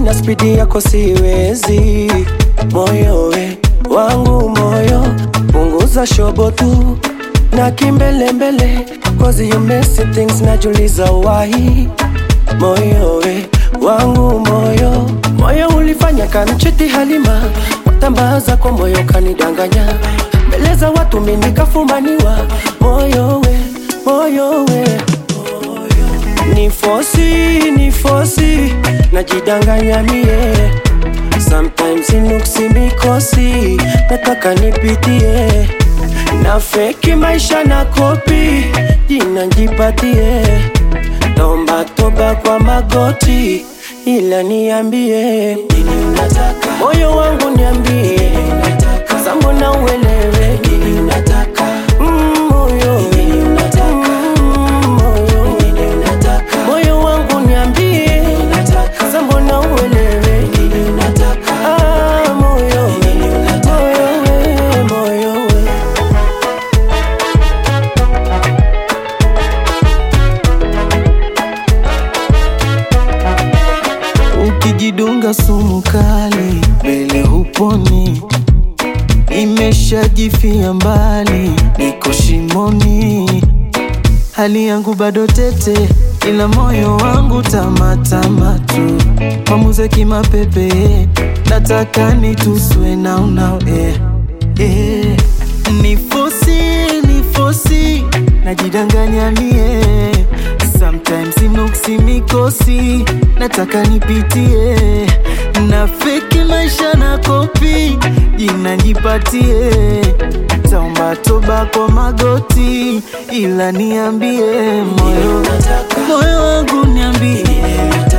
na spidi yako siwezi. Moyo we wangu moyo, punguza shobo tu na kimbelembele, cause you messy things, najuliza why. Moyo we wangu moyo, moyo ulifanya kamchiti Halima, watambaza kwa moyo kanidanganya, mbele za watu mimi nikafumaniwa. Moyo we moyo we ni fosi ni fosi, najidanganya mie Sometimes inuksi mikosi, nataka nipitie na feki maisha na kopi, jina njipatie, naomba toba kwa magoti, ila niambie nini unataka, moyo wangu niambie, sasa mbona uelewe nini unataka, mm, moyo mm, moyo moyo wangu niambie, sasa mbona uelewe nini unataka, ah, moyo moyo we moyo we Ukijidunga sumu kali mbele huponi, imeshajifia mbali, niko shimoni, hali yangu bado tete, ila moyo wangu tamatama tu, mamuze kimapepe, nataka nituswe na unao eh, eh. Nifosi, nifosi, najidanganya mie Sometimes inuksi mikosi, nataka nipitie na feki maisha na kopi, jina nipatie, taomba toba kwa magoti, ila niambie moyo, moyo wangu niambie